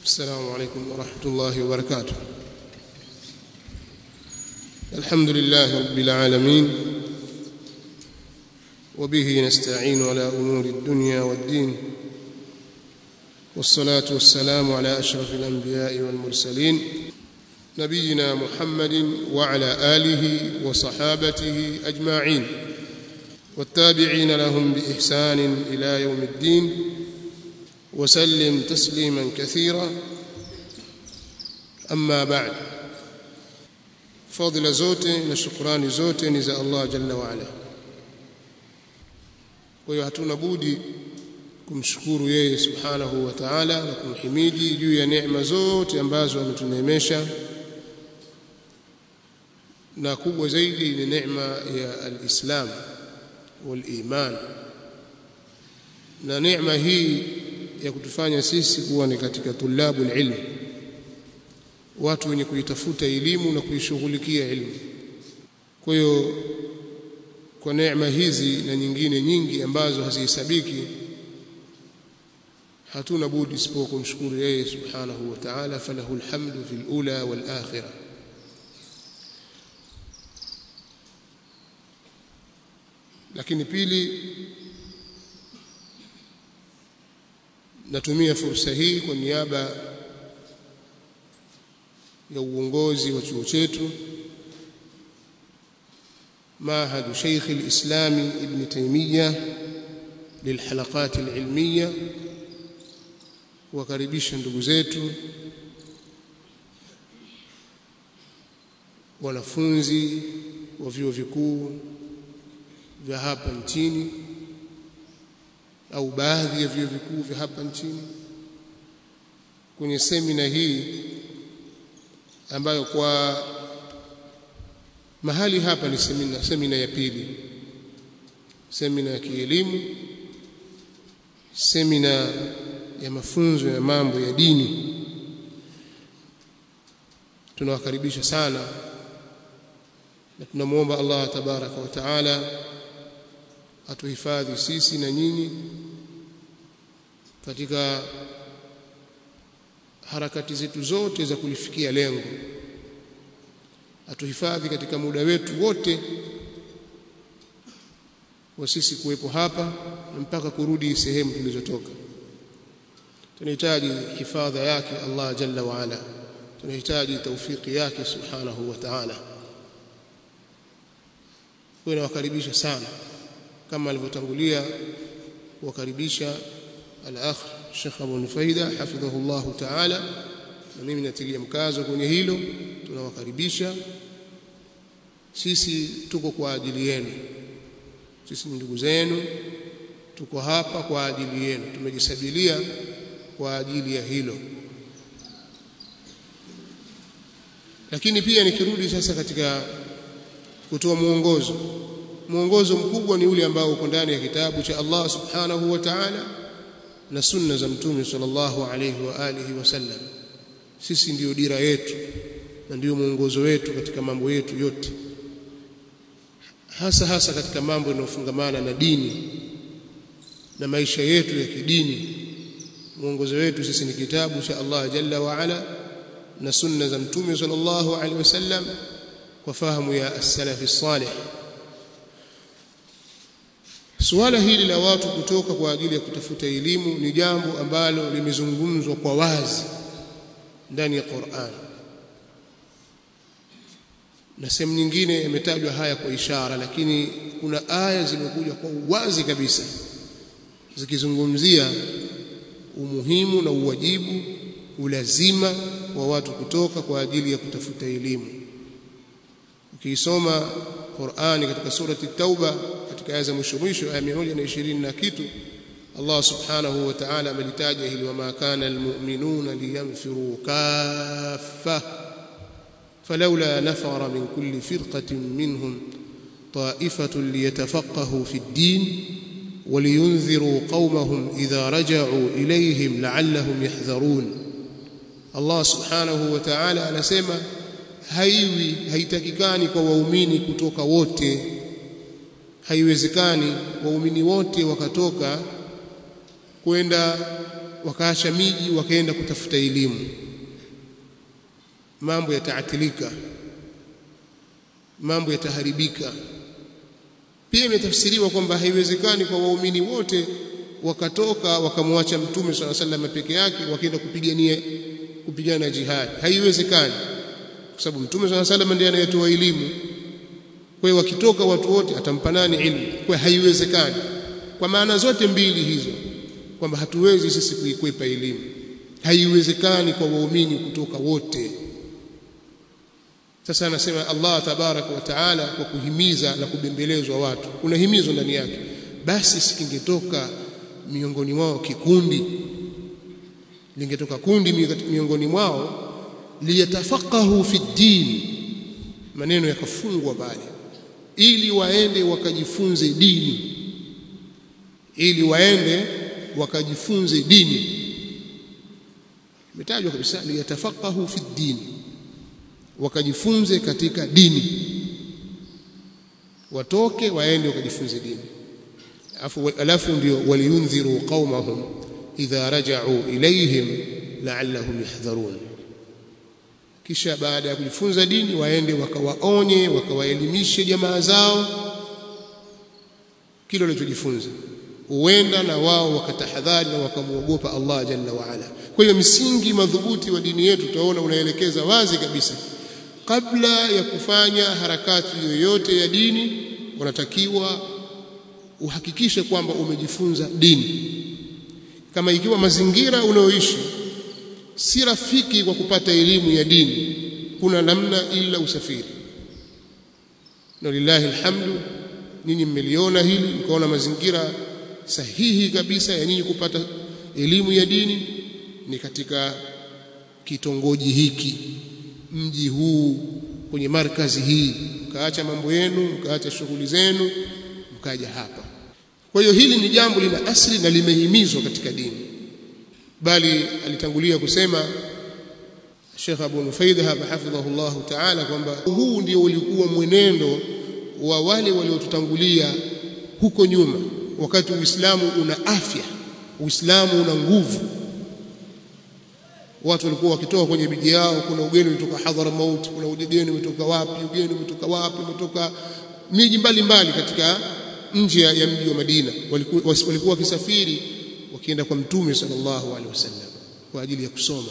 السلام عليكم ورحمة الله وبركاته الحمد لله رب العالمين وبه نستعين على أمور الدنيا والدين والصلاة والسلام على أشرف الأنبياء والمرسلين نبينا محمد وعلى آله وصحابته أجمعين والتابعين لهم بإحسان إلى يوم الدين وسلم تسليما كثيرا أما بعد فضل zote na shukrani zote ni za Allah jalla wa ala kwa hiyo hatuna budi kumshukuru yeye subhanahu wa ta'ala na kumhimidi juu ya neema zote ambazo ametuneemesha na kubwa zaidi ni neema ya alislam waliman na neema hii ya kutufanya sisi kuwa ni katika tulabu ilmu watu wenye kuitafuta elimu na kuishughulikia elimu kwa hiyo kwa neema hizi na nyingine nyingi ambazo hazihesabiki hatuna budi isipokuwa kumshukuru yeye subhanahu wa ta'ala falahu alhamdu fil ula wal akhirah lakini pili natumia fursa hii kwa niaba ya uongozi wa chuo chetu معهد شيخ الإسلام ابن تيمية للحلقات العلمية وkaribisha ndugu zetu wanafunzi wa vyuo vikuu vya hapa nchini au baadhi ya vyuo vikuu vya hapa nchini kwenye semina hii ambayo kwa mahali hapa ni semina, semina ya pili semina ya kielimu semina ya mafunzo ya mambo ya dini tunawakaribisha sana na tunamwomba Allah tabaraka wa taala atuhifadhi sisi na nyinyi katika harakati zetu zote za kulifikia lengo atuhifadhi katika muda wetu wote wa sisi kuwepo hapa mpaka kurudi sehemu tulizotoka tunahitaji hifadha yake Allah jalla wa ala tunahitaji taufiki yake subhanahu wa ta'ala kwa nawakaribisha sana kama alivyotangulia kuwakaribisha al-akh Sheikh Abu Nufaida hafidhahu Allah ta'ala na mimi natilia mkazo kwenye hilo tunawakaribisha sisi tuko kwa ajili yenu sisi ni ndugu zenu tuko hapa kwa ajili yenu tumejisabilia kwa ajili ya hilo lakini pia nikirudi sasa katika kutoa mwongozo mwongozo mkubwa ni ule ambao uko ndani ya kitabu cha Allah subhanahu wa ta'ala na sunna za mtume sallallahu alayhi wa alihi wasallam sisi ndiyo dira yetu na ndiyo mwongozo wetu katika mambo yetu yote hasa hasa katika mambo yanayofungamana na dini na maisha yetu ya kidini mwongozo wetu sisi ni kitabu cha Allah jalla wa ala na sunna za mtume sallallahu alaihi wasallam kwa fahamu ya as-salafi salih suala hili la watu kutoka kwa ajili ya kutafuta elimu ni jambo ambalo limezungumzwa kwa wazi ndani ya Qur'an na sehemu nyingine yametajwa haya kwa ishara lakini kuna aya zimekuja kwa uwazi kabisa zikizungumzia umuhimu na uwajibu ulazima wa watu kutoka kwa ajili ya kutafuta elimu ukiisoma Qur'ani katika surati Tauba katika aya za mwisho mwisho aya 120 na kitu Allah subhanahu wa ta'ala amelitaja hili wama kana almu'minuna liyanfiru kaffa falawla nafara min kulli firqatin minhum ta'ifatun liyatafaqahu fi ad-din ولينذروا قومهم إذا رجعوا إليهم لعلهم يحذرون الله سبحانه وتعالى anasema haiwi haitakikani kwa waumini kutoka wote haiwezekani waumini wote wakatoka kwenda wakaacha miji wakaenda kutafuta elimu mambo yataatilika mambo yataharibika pia imetafsiriwa kwamba haiwezekani kwa waumini wote wakatoka wakamwacha mtume swalla sallam peke yake wakaenda kupigania kupigana jihad haiwezekani kwa sababu mtume swalla sallam ndiye anayetoa elimu kwa hiyo wakitoka watu wote atampa nani ilmu kwa haiwezekani kwa maana zote mbili hizo kwamba hatuwezi sisi kuikwepa elimu haiwezekani kwa waumini kutoka wote sasa anasema Allah tabaraka wa taala kwa kuhimiza na kubembelezwa watu kuna himizo ndani yake basi sikingetoka miongoni mwao kikundi lingetoka kundi miongoni mwao liyatafaqahu fi din maneno yakafungwa pale ili waende wakajifunze dini ili waende wakajifunze dini imetajwa kabisa liyatafaqahu fi din wakajifunze katika dini watoke waende wakajifunze dini alafu alafu ndio waliyundhiru qaumahum idha raja'u ilayhim la'allahum yahdharun kisha baada ya kujifunza dini waende wakawaonye wakawaelimishe jamaa zao kile walichojifunza huenda na wao wakatahadhari na wakamwogopa Allah jalla wa ala kwa hiyo msingi madhubuti wa dini yetu tutaona unaelekeza wazi kabisa kabla ya kufanya harakati yoyote ya dini unatakiwa uhakikishe kwamba umejifunza dini kama ikiwa mazingira unayoishi si rafiki kwa kupata elimu ya dini kuna namna ila usafiri na lillahi alhamdu ninyi mmeliona hili mkaona mazingira sahihi kabisa ya nyinyi kupata elimu ya dini ni katika kitongoji hiki mji huu kwenye markazi hii mkaacha mambo yenu mkaacha shughuli zenu mkaja hapa kwa hiyo hili ni jambo lina asili na limehimizwa katika dini bali alitangulia kusema Sheikh Abu Nufaida hapa hafidhahullah ta'ala kwamba huu ndio ulikuwa mwenendo wa wale waliotutangulia huko nyuma wakati Uislamu una afya Uislamu una nguvu watu walikuwa wakitoka kwenye miji yao kuna ugeni kutoka Hadhramaut kuna ugeni umetoka wapi ugeni umetoka wapi umetoka miji mbalimbali katika nje ya mji wa Madina walikuwa walikuwa wakisafiri wakienda kwa mtume sallallahu alaihi wasallam kwa ajili ya kusoma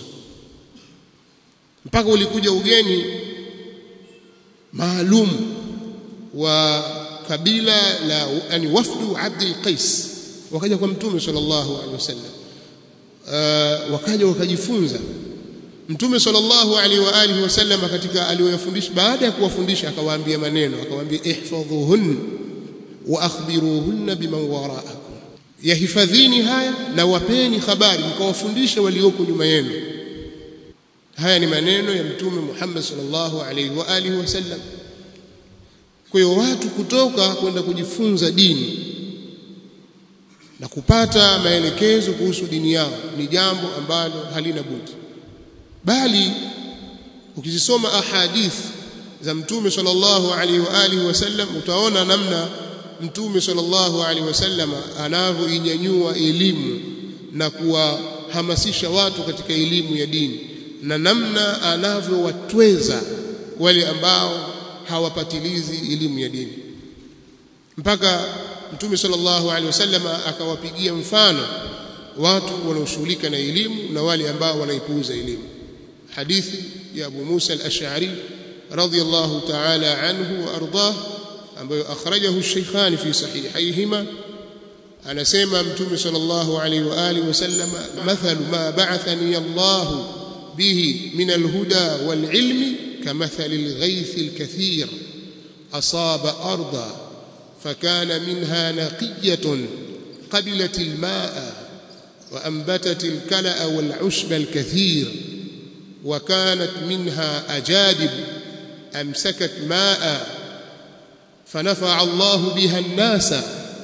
mpaka ulikuja ugeni maalum wa kabila la yani wafdu Abdul Qais wakaja kwa mtume sallallahu alaihi wasallam uh, wakaja wakajifunza mtume sallallahu alaihi wa alihi wasallam katika aliyofundisha baada ya kuwafundisha akawaambia maneno akawaambia ihfadhuhun wa akhbiruhunna biman wara'akum yahifadhini haya na wapeni habari mkawafundishe walioko nyuma yenu haya ni maneno ya mtume Muhammad sallallahu alaihi wa alihi wasallam kwa hiyo watu kutoka kwenda kujifunza dini na kupata maelekezo kuhusu dini yao ni jambo ambalo halina budi bali ukizisoma ahadith za mtume sallallahu alaihi wa alihi wasallam utaona namna mtume sallallahu alaihi wasallam anavyoinyanyua elimu na kuwahamasisha watu katika elimu ya dini na namna anavyowatweza wale ambao hawapatilizi elimu ya dini mpaka mtume sallallahu alaihi wasallam akawapigia mfano watu wanaoshughulika na elimu na wale ambao wanaipuuza elimu hadithi ya Abu Musa al-Ash'ari radiyallahu ta'ala anhu wa ardah ambayo akhrajahu ash-shaykhan fi sahihayhima anasema mtume sallallahu alaihi wa alihi wasallam mathalu ma ba'athani Allah bihi min al-huda wal-ilmi kamathali al-ghayth al-kathir asaba arda فكان منها نقية قبلت الماء وأنبتت الكلأ والعشب الكثير وكانت منها أجادب أمسكت ماء فنفع الله بها الناس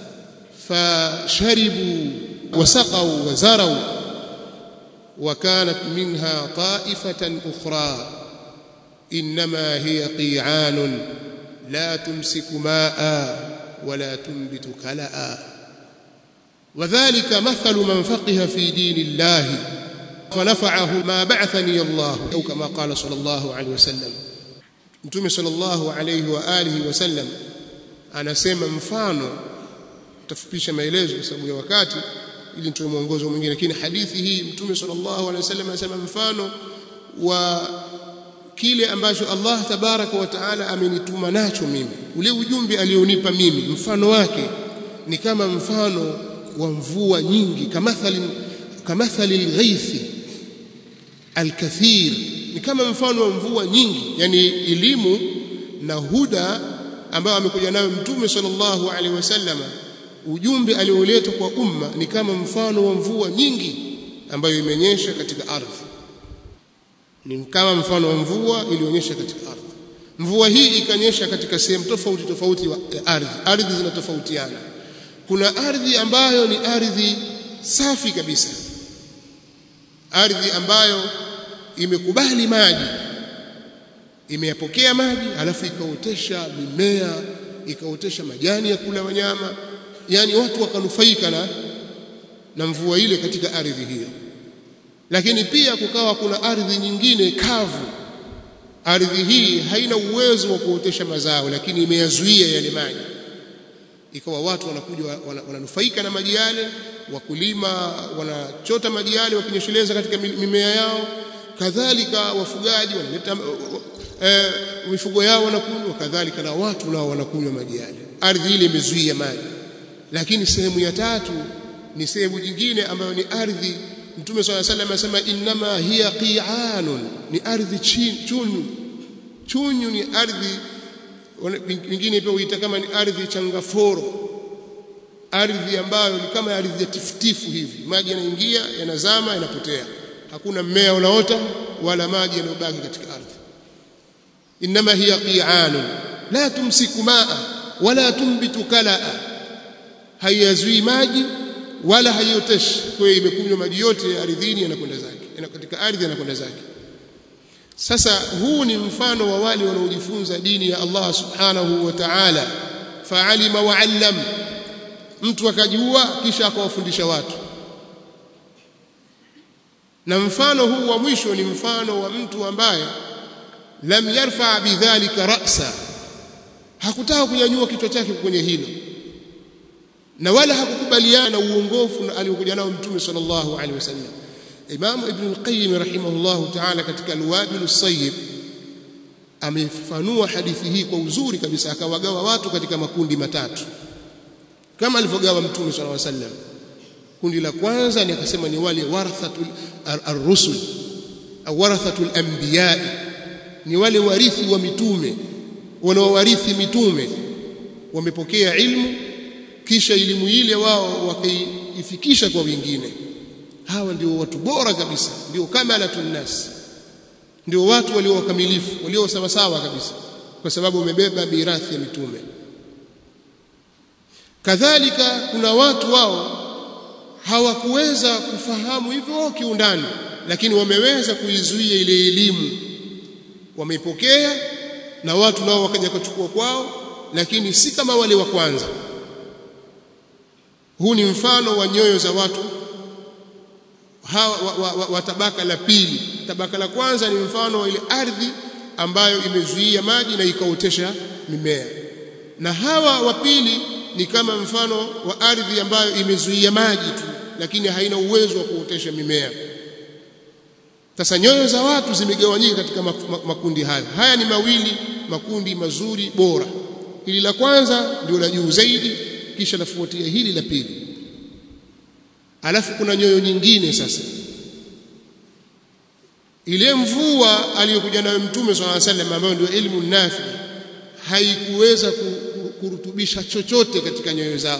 فشربوا وسقوا وزروا وكانت منها طائفة أخرى إنما هي قيعان لا تمسك ماء ولا تنبت كلأ wadhālika mathalu man faqiha fi dini llahi fanafa'ahu ma ba'athani Allah au kama qala sallallahu alayhi wasallam Mtume sallallahu alayhi wa alihi wasallam anasema mfano tafupisha maelezo kwa sababu ya wakati ili nitoe mwongozo mwingine lakini hadithi hii Mtume sallallahu alayhi wasallam anasema mfano wa kile ambacho Allah tabaraka wa taala amenituma nacho mimi ule ujumbe alionipa mimi mfano wake ni kama mfano wa mvua nyingi kamathali kamathali alghaithi alkathir ni kama mfano wa mvua nyingi yani elimu na huda ambayo amekuja nayo mtume sallallahu alaihi wasallam ujumbe alioletwa kwa umma ni kama mfano wa mvua nyingi ambayo imenyesha katika ardhi ni kama mfano wa mvua ilionyesha katika ardhi mvua hii ikanyesha katika sehemu tofauti tofauti ya ardhi ardhi zinatofautiana kuna ardhi ambayo ni ardhi safi kabisa ardhi ambayo imekubali maji imeyapokea maji alafu ikaotesha mimea ikaotesha majani ya kula wanyama yani watu wakanufaika na na mvua ile katika ardhi hiyo lakini pia kukawa kuna ardhi nyingine kavu ardhi hii haina uwezo wa kuotesha mazao lakini imeyazuia yale maji ikawa watu wanakuja wananufaika na maji yale wakulima wanachota maji yale wakinyesheleza katika mimea yao kadhalika wafugaji wanaleta e, mifugo yao wanakunywa kadhalika na watu nao wanakunywa maji yale ardhi ile imezuia maji lakini sehemu ya tatu ni sehemu nyingine ambayo ni ardhi Mtume swalla sallam anasema innama hiya qi'anun ni ardhi chunyu chunyu ni ardhi wengine pia huita kama ni ardhi changaforo ardhi ambayo ni kama ardhi ya tifutifu hivi maji yanaingia yanazama yanapotea hakuna mmea unaota wala maji yanayobaki katika ardhi innama hiya qi'anun la tumsiku maa wala tumbitu kalaa haiyazui maji wala haioteshi kwa hiyo imekunywa maji yote ardhini yanakwenda zake katika ardhi yanakwenda zake sasa huu ni mfano wa wale wanaojifunza dini ya Allah subhanahu wa ta'ala fa'alima wa 'allam mtu akajua kisha akawafundisha watu na mfano huu wa mwisho ni mfano wa mtu ambaye lam yarfa bidhalika ra'sa hakutaka kunyanyua kichwa chake kwenye hilo na wala hakukubaliana na uongofu aliokuja nao mtume sallallahu alaihi wasallam Imam Ibn al-Qayyim rahimahullahu ta'ala katika Al-Wabil as-Sayyib amefanua hadithi hii kwa uzuri kabisa akawagawa watu katika makundi matatu kama alivyogawa mtume sallallahu alaihi wasallam kundi la kwanza ni akasema ni wale warathatul ar-rusul au warathatul anbiya ni wale warithi wa mitume wanaowarithi mitume wamepokea ilmu kisha elimu ile wao wakaifikisha kwa wengine hawa ndio watu bora kabisa ndio kamalatun nas ndio watu walio wakamilifu walio sawa sawa kabisa kwa sababu wamebeba mirathi ya mitume kadhalika kuna watu wao hawakuweza kufahamu hivyo kiundani lakini wameweza kuizuia ile elimu wameipokea na watu nao wakaja kuchukua kwao lakini si kama wale wa kwanza huu ni mfano wa nyoyo za watu hawa wa, wa, wa, wa tabaka la pili tabaka la kwanza ni mfano wa ile ardhi ambayo imezuia maji na ikaotesha mimea na hawa wa pili ni kama mfano wa ardhi ambayo imezuia maji tu lakini haina uwezo wa kuotesha mimea sasa nyoyo za watu zimegawanyika katika makundi hayo haya ni mawili makundi mazuri bora hili la kwanza ndio la juu zaidi kisha lafuatia hili la pili alafu kuna nyoyo nyingine sasa ile mvua aliyokuja nayo mtume swalla sallam ambayo ndio ilmu nafi haikuweza kurutubisha chochote katika nyoyo zao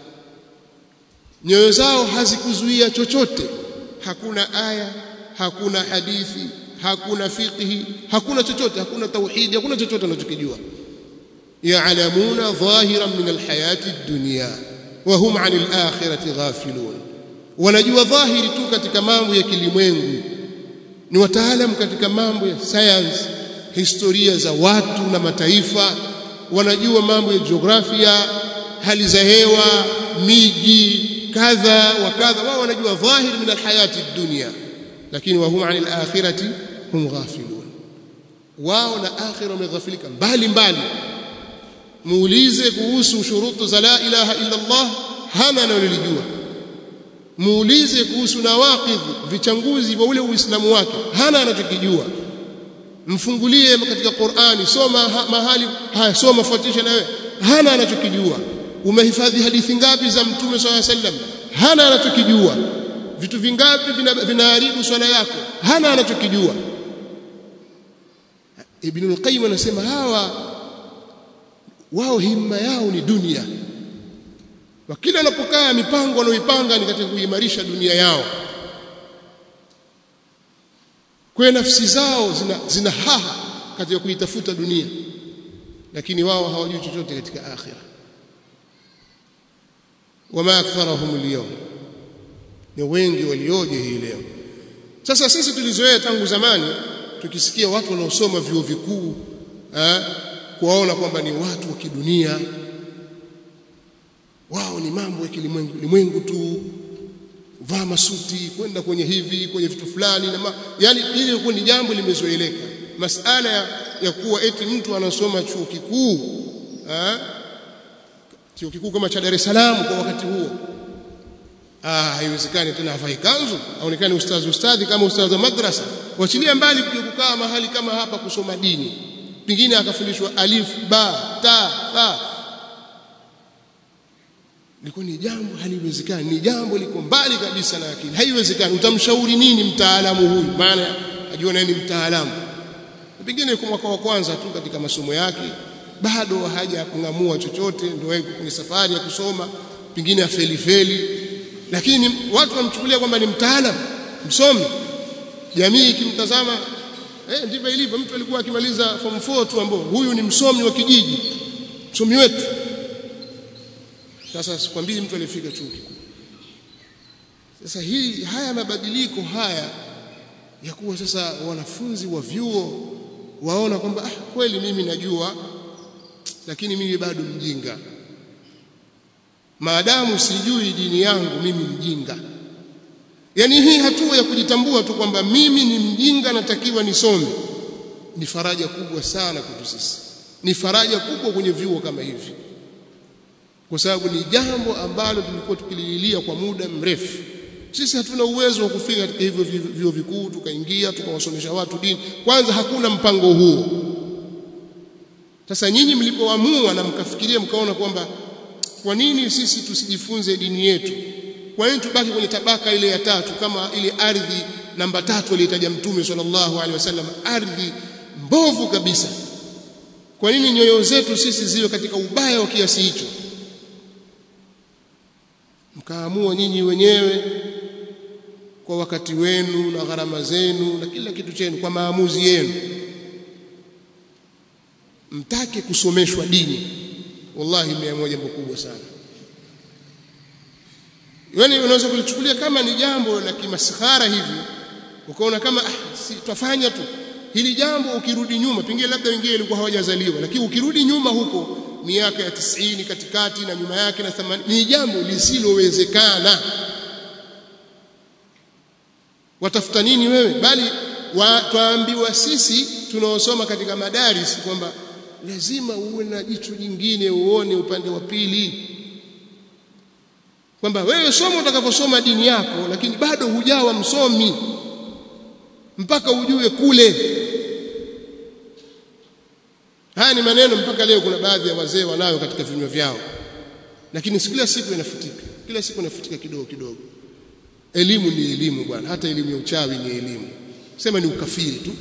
nyoyo zao hazikuzuia chochote hakuna aya hakuna hadithi hakuna fiqhi hakuna chochote hakuna tauhidi hakuna chochote wanachokijua ya'lamuna dhahiran min alhayati ad-dunya wa hum 'anil akhirati ghafilun wanajua dhahiri tu katika mambo ya kilimwengu ni wataalamu katika mambo ya science historia za watu na mataifa wanajua mambo ya jiografia hali za hewa miji kadha wa kadha wao wanajua dhahir min alhayati dunya lakini wa hum anil akhirati hum ghafilun wao na akhira wameghafilika mbali mbali muulize kuhusu shurutu za la ilaha illa Allah hana analolijua muulize kuhusu nawaqidh vichanguzi vya ule uislamu wake hana anachokijua mfungulie katika Qur'ani soma ha, mahali haya soma fuatisha na wewe hana anachokijua umehifadhi hadithi ngapi za mtume swalla sallam hana anachokijua vitu vingapi vinaharibu vina swala yako hana anachokijua Ibn al-Qayyim anasema hawa wao himma yao ni dunia wa kila anapokaa mipango wanaoipanga ni katika kuimarisha dunia yao kwa nafsi zao zina, zina haha katika kuitafuta dunia lakini wao hawajui chochote katika akhira wama aktharahum al ni wengi walioje hii leo sasa sisi tulizoea tangu zamani tukisikia watu wanaosoma vyuo vikuu kuwaona kwamba ni watu wa kidunia wao ni mambo ya kilimwengu limwengu tu vaa masuti kwenda kwenye hivi kwenye vitu fulani na ma, yani ili ilikuwa ni jambo limezoeleka masala ya, ya kuwa eti mtu anasoma chuo kikuu chuo kikuu kama cha Dar es Salaam kwa wakati huo ah haiwezekani tena havai kanzu aonekane ustazi ustadhi kama ustazi wa madrasa wachilia mbali kuja kukaa mahali kama hapa kusoma dini pengine akafundishwa alif ba ta tha liko ni jambo haliwezekani ni jambo liko mbali kabisa na akili haiwezekani utamshauri nini mtaalamu huyu maana ajua nani mtaalamu pengine kwa mwaka wa kwanza tu katika masomo yake bado haja kung'amua chochote ndio yuko kwenye safari ya kusoma pengine afeli feli lakini watu wamchukulia kwamba ni mtaalamu msomi jamii ikimtazama eh ndivyo ilivyo mtu alikuwa akimaliza form 4 tu ambao huyu ni msomi wa kijiji msomi wetu sasa sikwambii mtu alifika chuo kikuu sasa hii haya mabadiliko haya ya kuwa sasa wanafunzi wa vyuo waona kwamba ah, kweli mimi najua lakini mimi bado mjinga maadamu sijui dini yangu mimi mjinga yani hii hatua ya kujitambua tu kwamba mimi ni mjinga natakiwa nisome ni faraja kubwa sana kwetu sisi ni faraja kubwa kwenye vyuo kama hivi kwa sababu ni jambo ambalo tulikuwa tukilililia kwa muda mrefu sisi hatuna uwezo wa kufika katika hivyo vyuo vikuu tukaingia tukawasomesha watu dini kwanza hakuna mpango huo sasa nyinyi mlipoamua na mkafikiria mkaona kwamba kwa nini sisi tusijifunze dini yetu kwa nini tubaki kwenye tabaka ile ya tatu kama ile ardhi namba tatu aliyotaja mtume sallallahu alaihi wasallam ardhi mbovu kabisa kwa nini nyoyo zetu sisi ziwe katika ubaya wa kiasi hicho mkaamua nyinyi wenyewe kwa wakati wenu na gharama zenu na kila kitu chenu kwa maamuzi yenu mtake kusomeshwa dini wallahi mia jambo kubwa sana yani unaweza kulichukulia kama ni jambo la kimaskhara hivi ukaona kama ah, si twafanya tu hili jambo ukirudi nyuma pengine labda wengine walikuwa hawajazaliwa lakini ukirudi nyuma huko miaka ya tisini katikati na nyuma yake na 80 ni jambo lisilowezekana watafuta nini wewe bali twaambiwa sisi tunaosoma katika madaris kwamba lazima uwe na jicho jingine uone upande wa pili kwamba wewe soma utakaposoma dini yako lakini bado hujawa msomi mpaka ujue kule haya ni maneno mpaka leo kuna baadhi ya wazee wanayo katika vinywa vyao lakini kila siku inafutika kila siku inafutika kidogo kidogo elimu ni elimu bwana hata elimu ya uchawi ni elimu sema ni ukafiri tu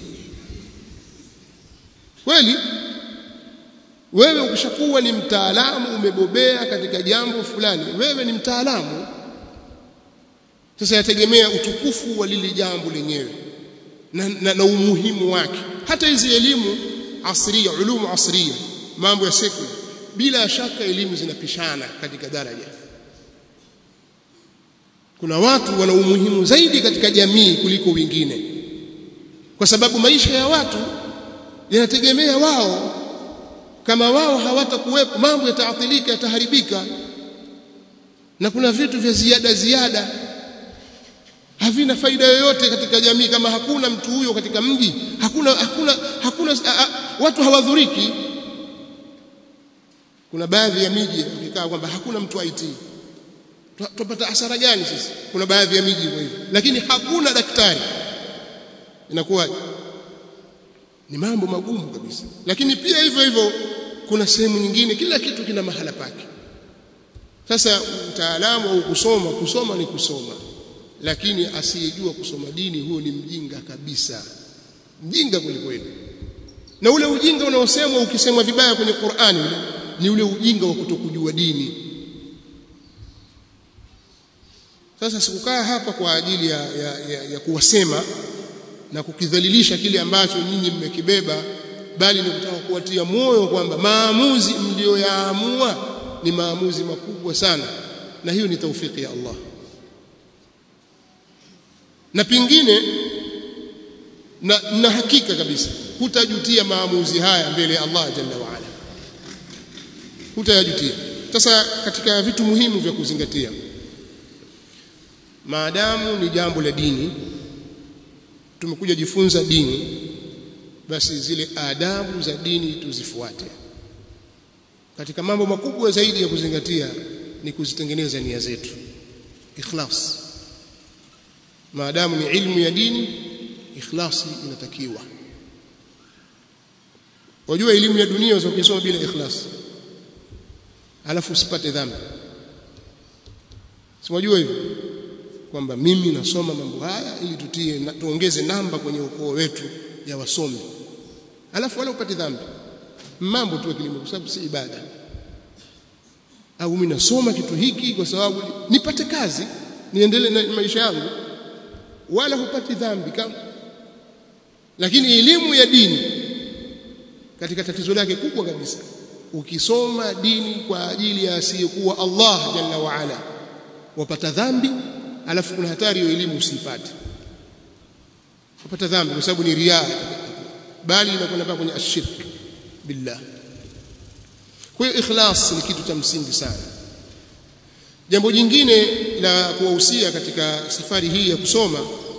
kweli wewe ukishakuwa ni mtaalamu umebobea katika jambo fulani wewe ni mtaalamu sasa yategemea utukufu wa lile jambo lenyewe na, na, na umuhimu wake hata hizi elimu asria ulumu asria mambo ya sekula bila shaka elimu zinapishana katika daraja kuna watu wana umuhimu zaidi katika jamii kuliko wengine kwa sababu maisha ya watu yanategemea wao kama wao hawatakuwepo mambo yataathirika yataharibika na kuna vitu vya ziada ziada havina faida yoyote katika jamii kama hakuna mtu huyo katika mji hakuna hakuna hakuna a, a, watu hawadhuriki kuna baadhi ya miji ikaa kwamba hakuna mtu IT tupata hasara gani sisi kuna baadhi ya miji hivyo hivyo lakini hakuna daktari inakuwaje ni mambo magumu kabisa lakini pia hivyo hivyo kuna sehemu nyingine kila kitu kina mahala pake sasa utaalamu au kusoma kusoma ni kusoma lakini asiyejua kusoma dini huyo ni mjinga kabisa mjinga kwelikweli na ule ujinga unaosemwa ukisemwa vibaya kwenye Qur'ani ule ni ule ujinga wa kutokujua dini sasa sikukaa hapa kwa ajili ya, ya, ya, ya kuwasema na kukidhalilisha kile ambacho nyinyi mmekibeba bali ni kutaka kuwatia moyo kwamba maamuzi mlioyaamua ni maamuzi makubwa sana na hiyo ni taufiki ya Allah na pingine na, na hakika kabisa hutajutia maamuzi haya mbele ya Allah jalla wa ala hutayajutia sasa katika vitu muhimu vya kuzingatia maadamu ni jambo la dini tumekuja jifunza dini basi zile adabu za dini tuzifuate katika mambo makubwa zaidi ya kuzingatia ni kuzitengeneza nia zetu ikhlas maadamu ni ilmu ya dini ikhlasi inatakiwa wajua elimu ya dunia unaweza kusoma bila ikhlas alafu usipate dhambi si wajua hivyo kwamba mimi nasoma mambo haya ili tutie na, tuongeze namba kwenye ukoo wetu ya wasomi alafu wala upate dhambi mambo tu kilimo kwa sababu si ibada au mimi nasoma kitu hiki kwa sababu nipate kazi niendelee na maisha yangu wala hupati dhambi kama lakini elimu ya dini katika tatizo lake kubwa kabisa ukisoma dini kwa ajili ya asiyekuwa Allah jalla wa ala wapata dhambi alafu kuna hatari hiyo elimu usipate upata dhambi kwa sababu ni riaa bali inakwenda mpaka kwenye ashirk billah kwa hiyo ikhlas ni kitu cha msingi sana jambo jingine la kuwahusia katika safari hii ya kusoma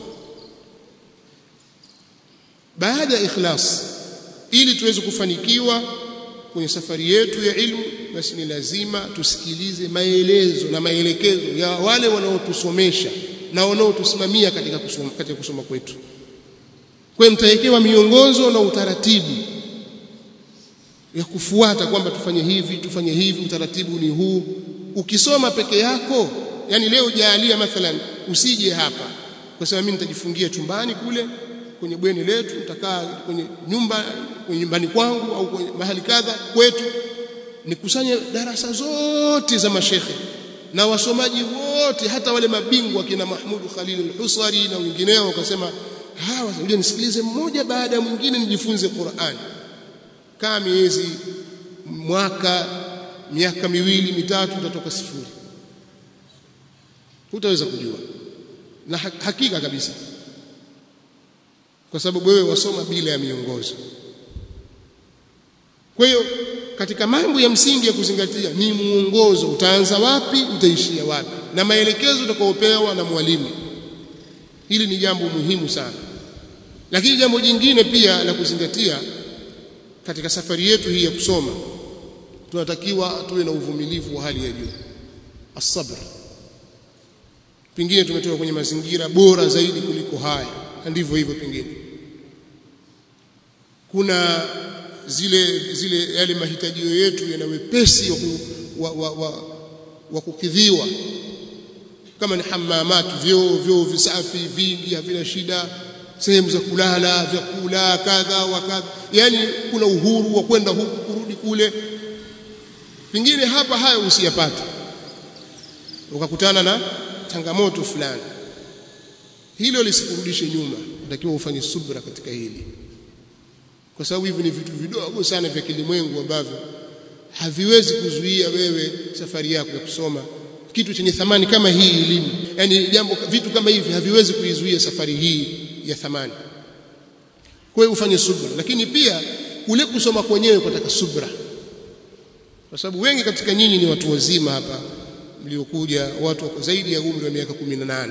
baada ya ikhlas ili tuweze kufanikiwa kwenye safari yetu ya ilmu basi ni lazima tusikilize maelezo na maelekezo ya wale wanaotusomesha na wanaotusimamia katika kusoma, katika kusoma kwetu kwa mtawekewa miongozo na utaratibu ya kufuata kwamba tufanye hivi tufanye hivi utaratibu ni huu ukisoma peke yako yani leo jaalia mathalan usije hapa kwa sababu mimi nitajifungia chumbani kule kwenye bweni letu nitakaa kwenye nyumba kwenye nyumbani kwangu au kwenye mahali kadha kwetu nikusanye darasa zote za mashekhe na wasomaji wote hata wale mabingwa kina Mahmud Khalil al-Husari na wengineo wakasema hawa ngoja nisikilize mmoja baada ya mwingine nijifunze Qur'an kama miezi mwaka miaka miwili mitatu utatoka sifuri hutaweza kujua na hakika kabisa kwa sababu wewe wasoma bila ya miongozo kwa hiyo katika mambo ya msingi ya kuzingatia ni muongozo utaanza wapi utaishia wapi na maelekezo utakayopewa na mwalimu hili ni jambo muhimu sana lakini jambo jingine pia la kuzingatia katika safari yetu hii ya kusoma tunatakiwa tuwe na uvumilivu wa hali ya juu asabr pengine tumetoka kwenye mazingira bora zaidi kuliko haya na ndivyo hivyo pengine kuna zile zile yale mahitajio yetu yana wepesi wa, wa, wa, wa, wa kukidhiwa kama ni hamamat vyoo vyoo visafi vingi havina shida sehemu za kulala vyakula kadha wa kadha yani kuna uhuru wa kwenda huku kurudi kule pengine hapa hayo usiyapate ukakutana na changamoto fulani hilo lisikurudishe nyuma unatakiwa ufanye subra katika hili kwa sababu hivi ni vitu vidogo sana vya kilimwengu ambavyo haviwezi kuzuia wewe safari yako ya kusoma kitu chenye thamani kama hii elimu yani jambo vitu kama hivi haviwezi kuizuia safari hii ya thamani kwa hiyo ufanye subra lakini pia kule kusoma kwenyewe kutaka subra kwa sababu wengi katika nyinyi ni watu wazima hapa mliokuja watu wako zaidi ya umri wa miaka 18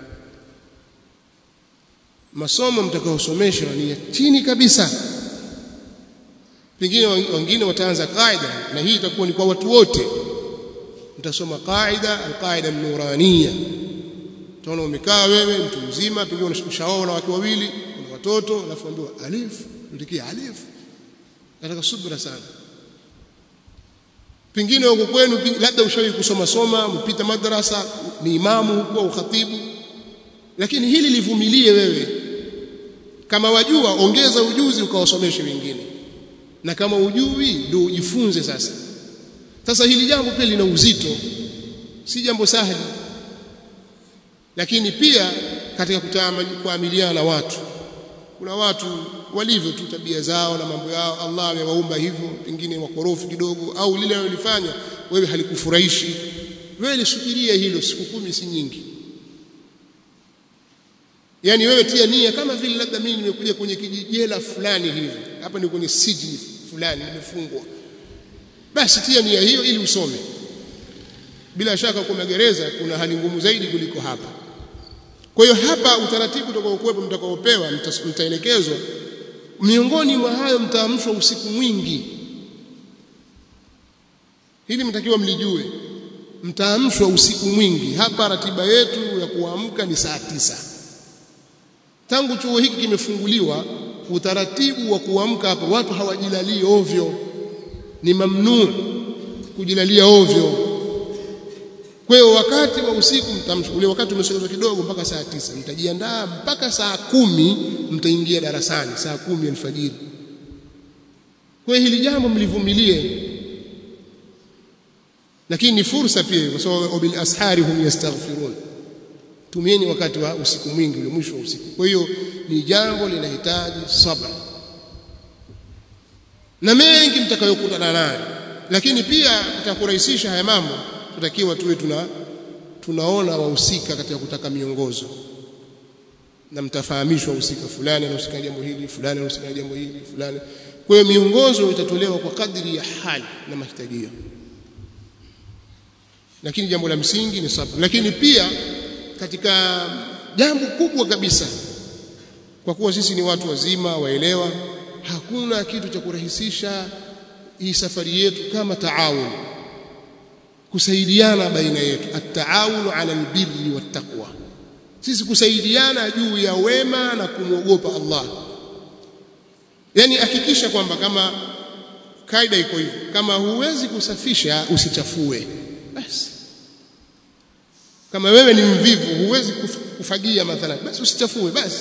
masomo mtakayosomeshwa ni ya chini kabisa pengine wengine wataanza qaida na hii itakuwa ni kwa watu wote mtasoma qaida alqaida nuraniya utaona umekaa wewe mtu mzima pengine unashaoa na watu wawili una watoto alafu ambiwa alif utikia alif nataka subra sana pengine huko kwenu labda ushawahi kusoma soma mpita madrasa ni imamu huko au khatibu lakini hili livumilie wewe kama wajua ongeza ujuzi ukawasomeshe wengine na kama ujui ndio ujifunze sasa sasa hili jambo pia lina uzito si jambo sahali lakini pia katika kuamiliana na watu kuna watu walivyo tu tabia zao na mambo yao Allah amewaumba hivyo pengine wakorofi kidogo au lile walilofanya wewe halikufurahishi wewe lisubiria hilo siku kumi si nyingi yani wewe tia nia kama vile labda mimi nimekuja kwenye kijijela fulani hivi hapa ni kwenye sijni fulani nimefungwa basi tia nia hiyo ili usome bila shaka kwa magereza kuna hali ngumu zaidi kuliko hapa kwa hiyo hapa utaratibu utakaokuwepo mtakaopewa mtaelekezwa miongoni mwa hayo mtaamshwa usiku mwingi hili mtakiwa mlijue mtaamshwa usiku mwingi hapa ratiba yetu ya kuamka ni saa tisa tangu chuo hiki kimefunguliwa utaratibu wa kuamka hapa watu hawajilalii ovyo ni mamnuu kujilalia ovyo kwa hiyo wakati wa usiku mtamshughulia wakati umesogezwa kidogo mpaka saa tisa mtajiandaa mpaka saa kumi mtaingia darasani saa kumi alfajiri kwa hiyo hili jambo mlivumilie lakini ni fursa pia kwa sababu bil ashari hum yastaghfirun tumieni wakati wa usiku mwingi ule mwisho wa usiku kwa hiyo ni jambo linahitaji sabra na mengi mtakayokutana nayo lakini pia tutakurahisisha haya mambo tutakiwa tuwe tuna tunaona wahusika katika kutaka miongozo na mtafahamishwa wahusika fulani anahusika jambo hili fulani anahusika jambo hili fulani kwa hiyo miongozo itatolewa kwa kadri ya hali na mahitajio lakini jambo la msingi ni sabr lakini pia katika jambo kubwa kabisa kwa kuwa sisi ni watu wazima waelewa hakuna kitu cha kurahisisha hii safari yetu kama taawun kusaidiana baina yetu at-taawun ala albirri wattaqwa sisi kusaidiana juu ya wema na kumwogopa Allah yani hakikisha kwamba kama kaida iko hivyo kama huwezi kusafisha usichafue basi kama wewe ni mvivu huwezi kufagia mathalan basi usichafue basi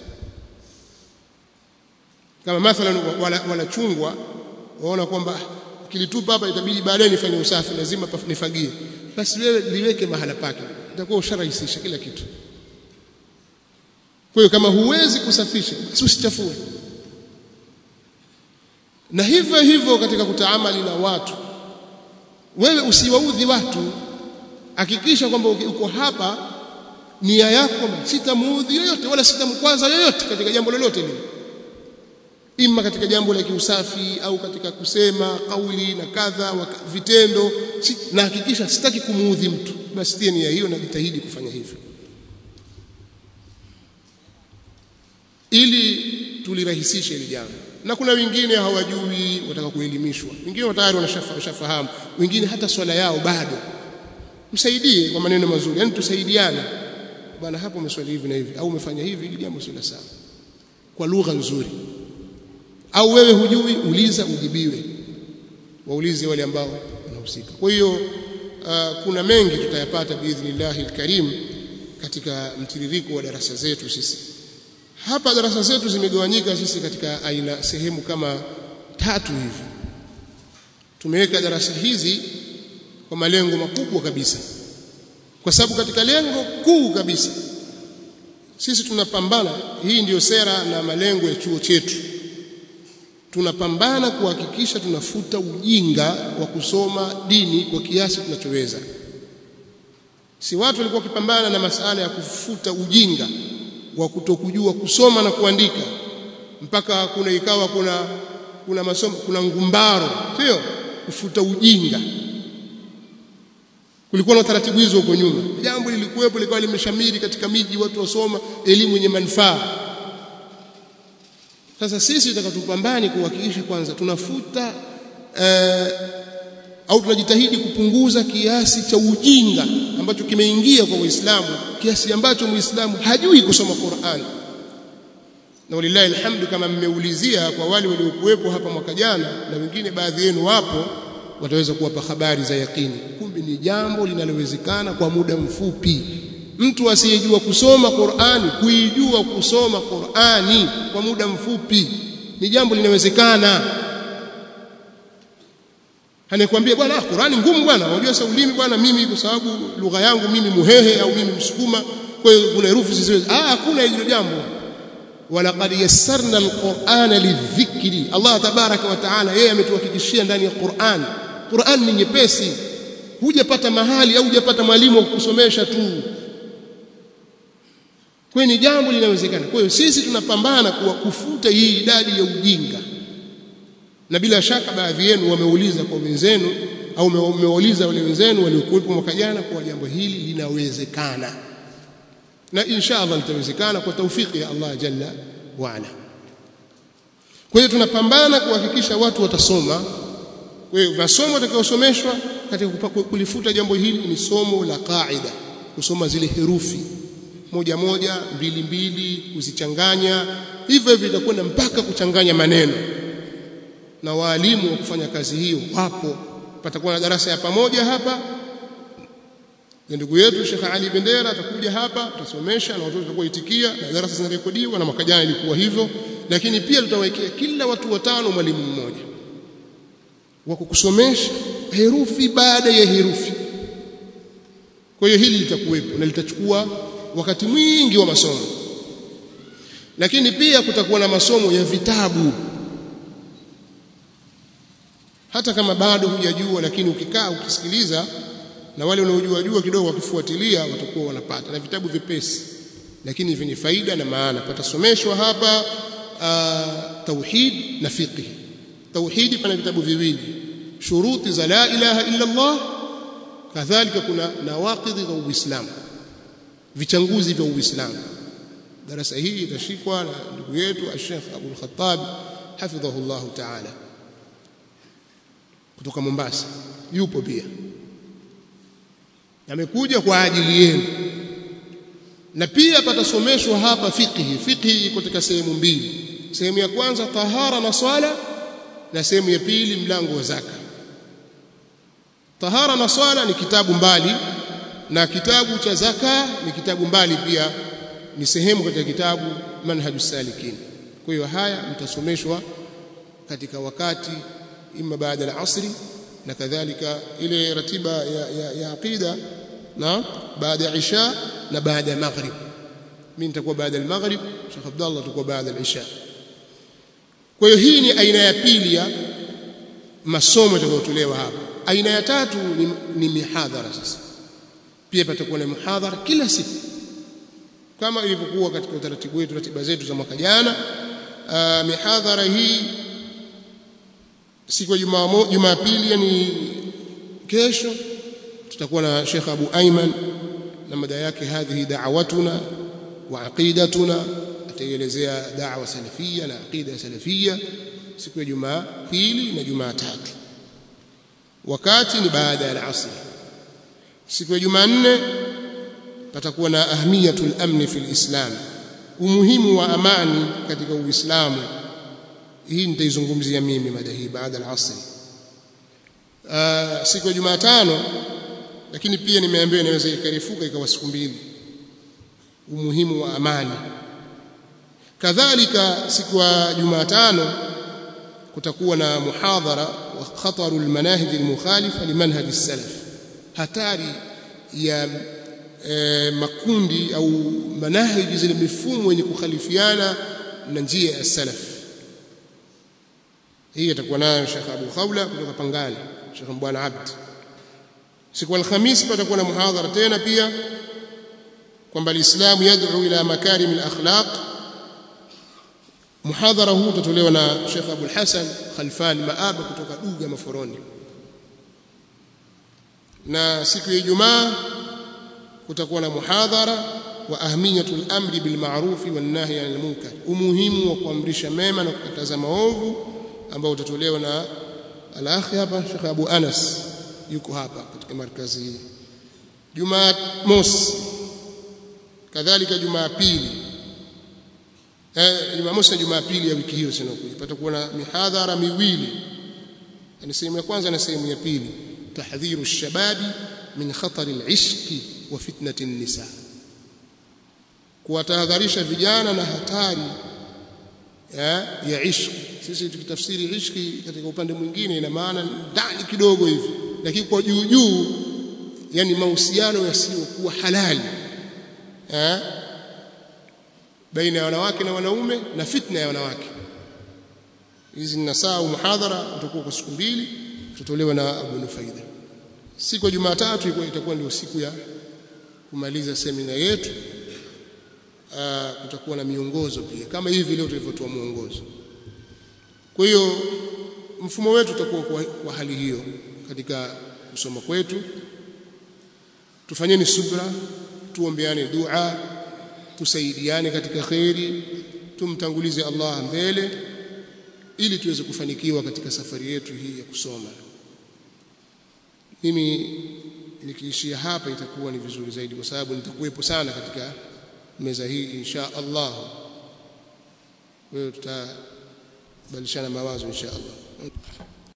kama mathalan wanachungwa wana waona kwamba kilitupa hapa itabidi baadaye nifanye usafi lazima nifagie basi wewe liweke mahala pake itakuwa usharahisisha kila kitu kwa hiyo kama huwezi kusafisha basi usichafue na hivyo hivyo katika kutaamali na watu wewe usiwaudhi watu hakikisha kwamba uko hapa nia yako sitamuudhi yoyote wala sitamkwaza yoyote katika jambo lolote lile ima katika jambo la kiusafi au katika kusema kauli na kadha vitendo si, na hakikisha sitaki kumuudhi mtu basi tia nia hiyo na jitahidi kufanya hivyo ili tulirahisishe hili jambo na kuna wengine hawajui wataka kuelimishwa wengine tayari wanashafahamu wengine hata swala yao bado msaidie kwa maneno mazuri yani tusaidiane bwana hapo umeswali hivi na hivi au umefanya hivi ili jambo sio sawa kwa lugha nzuri au wewe hujui uliza ujibiwe waulize wale ambao wanahusika kwa hiyo uh, kuna mengi tutayapata biidhnillahi alkarim katika mtiririko wa darasa zetu sisi hapa darasa zetu zimegawanyika sisi katika aina sehemu kama tatu hivi tumeweka darasa hizi kwa malengo makubwa kabisa kwa sababu katika lengo kuu kabisa sisi tunapambana hii ndiyo sera na malengo ya chuo chetu tunapambana kuhakikisha tunafuta ujinga wa kusoma dini kwa kiasi tunachoweza si watu walikuwa wakipambana na masala ya kufuta ujinga wa kutokujua kusoma na kuandika mpaka kuna ikawa kuna kuna masomo kuna ngumbaro sio kufuta ujinga kulikuwa na taratibu hizo huko nyuma jambo lilikuwepo likawa limeshamiri katika miji watu wasoma elimu yenye manufaa sasa sisi tutakatupambane kuhakikisha kwanza tunafuta eh, au tunajitahidi kupunguza kiasi cha ujinga ambacho kimeingia kwa Uislamu kiasi ambacho Muislamu hajui kusoma Qur'an na walillahi alhamdu kama mmeulizia kwa wale waliokuwepo hapa mwaka jana na wengine baadhi yenu wapo wataweza kuwapa habari za yakini kumbe ni jambo linalowezekana kwa muda mfupi mtu asiyejua kusoma Qur'ani kuijua kusoma Qur'ani kwa muda mfupi ni jambo linawezekana anakuambia bwana Qur'ani ngumu bwana unajua sasa ulimi bwana mimi kwa sababu lugha yangu mimi muhehe au mimi msukuma kwa hiyo kuna herufi zisizo ah hakuna hilo jambo walaqad yassarna alqur'ana lidhikri Allah tabaraka wa taala yeye ametuhakikishia ndani ya Qur'an Qur'an ni nyepesi hujapata mahali au hujapata mwalimu wa kukusomesha tu kwa ni jambo linawezekana kwa hiyo sisi tunapambana kuwa kufuta hii idadi ya ujinga na bila shaka baadhi yenu wameuliza kwa wenzenu au mmeuliza wale wenzenu waliokuwepo mwaka jana kwa jambo hili linawezekana na insha Allah litawezekana kwa taufiki ya Allah jalla wa ala kwa hiyo tunapambana kuhakikisha watu watasoma kwa hiyo masomo yatakayosomeshwa katika kulifuta jambo hili ni somo la qaida kusoma zile herufi moja moja mbili mbili kuzichanganya hivyo hivyo itakwenda mpaka kuchanganya maneno na waalimu wa kufanya kazi hiyo wapo patakuwa na darasa ya pamoja hapa na ndugu yetu Sheikh Ali Bendera atakuja hapa tutasomesha na watoto watakuwa itikia na darasa zinarekodiwa na mwaka jana ilikuwa hivyo lakini pia tutawekea kila watu watano mwalimu mmoja wa kukusomesha herufi baada ya herufi kwa hiyo hili litakuwepo na litachukua wakati mwingi wa masomo lakini pia kutakuwa na masomo ya vitabu hata kama bado hujajua lakini ukikaa ukisikiliza na wale wanaojua jua kidogo wakifuatilia watakuwa wanapata na vitabu vipesi lakini vyenye faida na maana patasomeshwa hapa uh, tauhid na fiqh tauhidi pana vitabu viwili shuruti za la ilaha illa Allah kadhalika kuna nawaqidhi za uislamu vichanguzi vya uislamu darasa hii itashikwa na ndugu yetu Sheikh Abdul Khattab hafidhahullah ta'ala kutoka Mombasa yupo pia amekuja kwa ajili yenu na pia patasomeshwa hapa fiqhi fiqhi iko katika sehemu mbili sehemu ya kwanza tahara na swala na sehemu ya pili mlango wa zaka tahara na swala ni kitabu mbali na kitabu cha zaka ni kitabu mbali pia ni sehemu katika kitabu manhajus salikin kwa hiyo haya mtasomeshwa katika wakati imma baada ya asri na kadhalika ile ratiba ya, ya, ya aqida na baada ya isha na baada ya maghrib mimi nitakuwa baada ya maghrib Sheikh Abdullah atakuwa baada ya isha kwa hiyo hii ni aina ya pili ya masomo yatakayotolewa hapa aina ya tatu ni, ni mihadhara sasa pia patakuwa na mihadhara kila siku kama ilivyokuwa katika utaratibu wetu ratiba zetu za mwaka jana mihadhara hii siku ya Jumapili yani kesho tutakuwa na Sheikh Abu Ayman na mada yake hadhihi da'watuna wa aqidatuna ataelezea da'wa salafia na aqida salafia siku ya Jumapili na Jumatatu wakati ni baada ya asr siku ya Jumanne patakuwa na ahmiyatul amni fil islam umuhimu wa amani katika uislamu hii nitaizungumzia mimi mada hii baada ya asr uh, siku ya Jumatano lakini pia nimeambiwa inaweza ikarifuka ikawa siku mbili umuhimu wa amani kadhalika siku ya Jumatano kutakuwa na muhadhara wa khataru almanahij almukhalifa limanhaj as-salaf hatari ya e, makundi au manahiji zile mifumo yenye kukhalifiana na njia ya salaf hii atakuwa nayo Sheikh Abu Khawla kutoka Pangani Sheikh Mbwana Abd siku alhamis patakuwa na muhadhara tena pia kwamba alislamu yad'u ila makarim alakhlaq muhadhara huu utatolewa na Sheikh Abu Hassan Khalfan Maaba kutoka Duga Maforoni na siku ya Ijumaa kutakuwa na muhadhara wa ahmiyatul amri bil ma'rufi wan nahyi 'anil munkar umuhimu wa kuamrisha mema na kukataza maovu ambao utatolewa na al-akhi hapa Sheikh Abu Anas yuko hapa katika markazi hii Jumamosi kadhalika Jumapili eh Jumamosi na Jumapili ya wiki hiyo sinakuja patakuwa na mihadhara miwili ni sehemu ya kwanza na sehemu ya pili tahdhiru shababi min khatari al-ishqi wa fitnati an-nisa kuwatahadharisha vijana na hatari ya, ya ishqi sisi tukitafsiri ishqi katika upande mwingine ina maana ndani kidogo hivi lakini kwa juu juu yani mahusiano yasiyokuwa halali eh baina ya wanawake na wanaume na fitna ya wanawake hizi ni nasaa muhadhara utakuwa kwa siku mbili tutatolewa na Abu Nufaida siku ya Jumatatu itakuwa ndio siku ya kumaliza semina yetu kutakuwa na miongozo pia kama hivi leo tulivyotoa mwongozo kwa hiyo mfumo wetu utakuwa kwa, kwa hali hiyo katika kusoma kwetu tufanyeni subra tuombeane dua tusaidiane katika khairi tumtangulize Allah mbele ili tuweze kufanikiwa katika safari yetu hii ya kusoma mimi nikiishia hapa itakuwa ni vizuri zaidi kwa sababu nitakuwepo sana katika meza hii insha Allah wewe tutabadilishana mawazo insha Allah